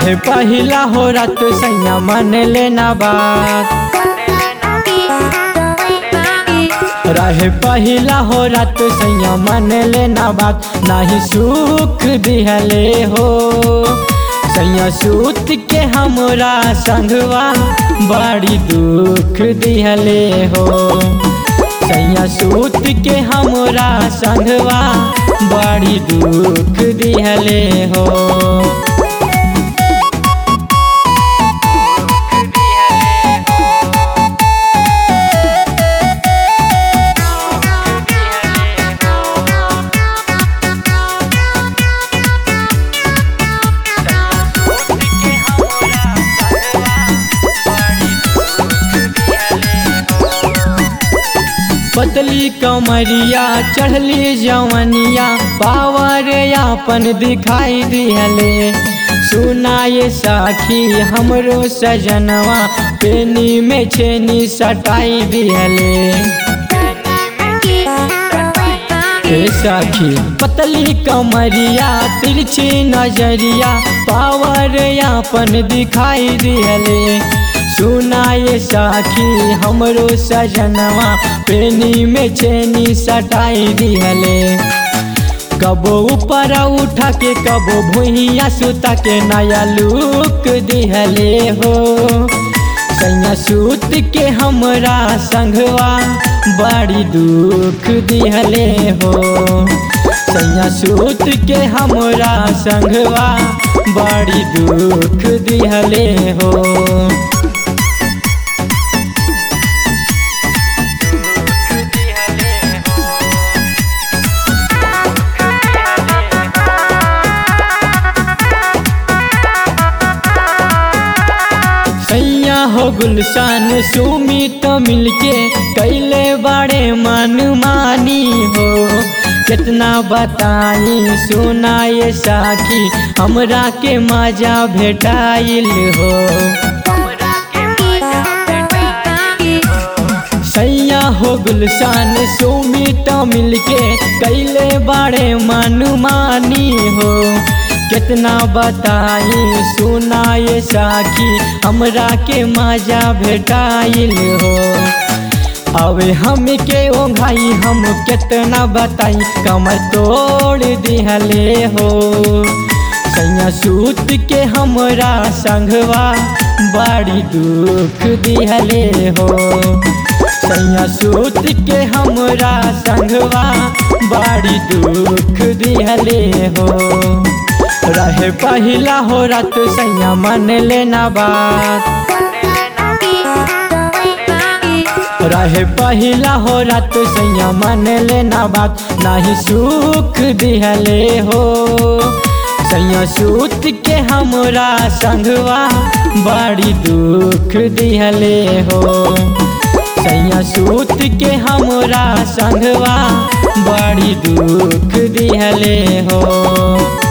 रहे पहिला हो रात सैया मन लेना बात रहे पहिला हो रात सैया मन लेना बात नाही सुख दिहले हो सैया सूत के हमरा संगवा बड़ी दुख दिहले हो सैया सूत के हमरा संगवा बड़ी दुख दिहले हो पतली कमरिया चढ़ली जवनिया पावर यापन दिखाई दिहले सुनाए साखी हमरो सजनवा पेनी में छेनी सटाई दिहले हे साखी पतली कमरिया तिरछी नजरिया पावर यापन दिखाई दिहले सुनाए साखी हमरो सजनवा पेनी में चेनी सटाई दिहले कबो ऊपर उठा के कबो भुइया सुता के नया लुक दिहले हो सैया सूत के हमरा संगवा बड़ी दुख दिहले हो सैया सूत के हमरा संगवा बड़ी दुख दिहले हो सैया हो गुलशान सुमित मिलके कैले बड़े मन मानी हो कितना बताई सुनाए साखी हमरा के मजा भेटाइल हो सैया हो गुलशान सुमित मिलके कैले बड़े मन मानी हो कितना बताई सुनाए साखी हमरा के मजा भेटाइल हो अवे हम के ओंघाई हम कितना बताई कमर तोड़ दिहले हो सैया सूत के हमरा संगवा बड़ी दुख दिहले हो सैया सूत के हमरा संगवा बड़ी दुख दिहले हो रहे पहिला हो रात सैया मन लेना बात रहे पहिला हो रात सैया मन लेना बात नाही सुख दिहले हो सैया सूत के हमरा संगवा बड़ी दुख दिहले हो सैया सूत के हमरा संगवा बड़ी दुख दिहले हो